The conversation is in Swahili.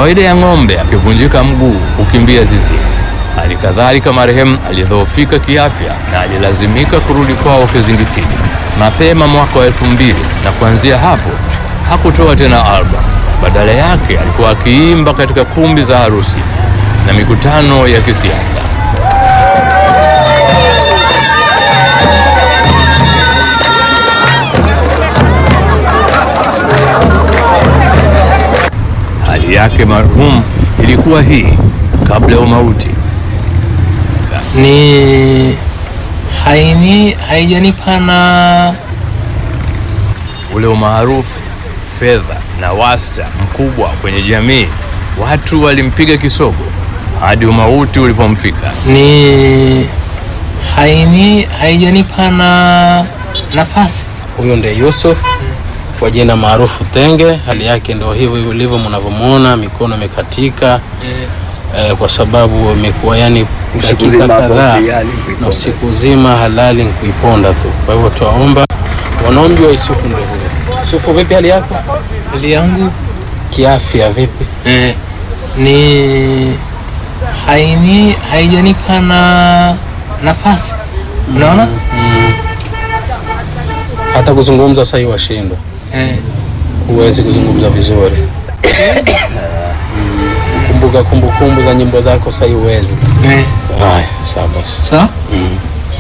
kawaida ya ng'ombe akivunjika mguu hukimbia zizini. Hali kadhalika marehemu alidhoofika kiafya na alilazimika kurudi kwao Kizingitini mapema mwaka wa elfu mbili na kuanzia hapo hakutoa tena album. Badala yake alikuwa akiimba katika kumbi za harusi na mikutano ya kisiasa. Hali yake marhum ilikuwa hii kabla ya umauti. ni haini haijanipa na ule umaarufu, fedha na wasta mkubwa kwenye jamii, watu walimpiga kisogo hadi umauti ulipomfika. ni haini haijanipa na nafasi. Huyu ndiye Yusuf kwa jina maarufu Tenge. Hali yake ndio hivyo ilivyo mnavyomwona, mikono imekatika eh, kwa sababu imekuwa yani dakika kadhaa na usiku uzima halali ni kuiponda tu. Kwa hivyo tuwaomba wanaomjua Yusufu ndio huyo. Yusufu, vipi hali yako? Hali yangu kiafya vipi? Eh, ni haini haijanipa na nafasi unaona hata kuzungumza sasa hivi washindwa huwezi kuzungumza vizuri Mm, kumbuka kumbukumbu za nyimbo zako sasa hivi huwezi haya sawa basi Sawa? Mm.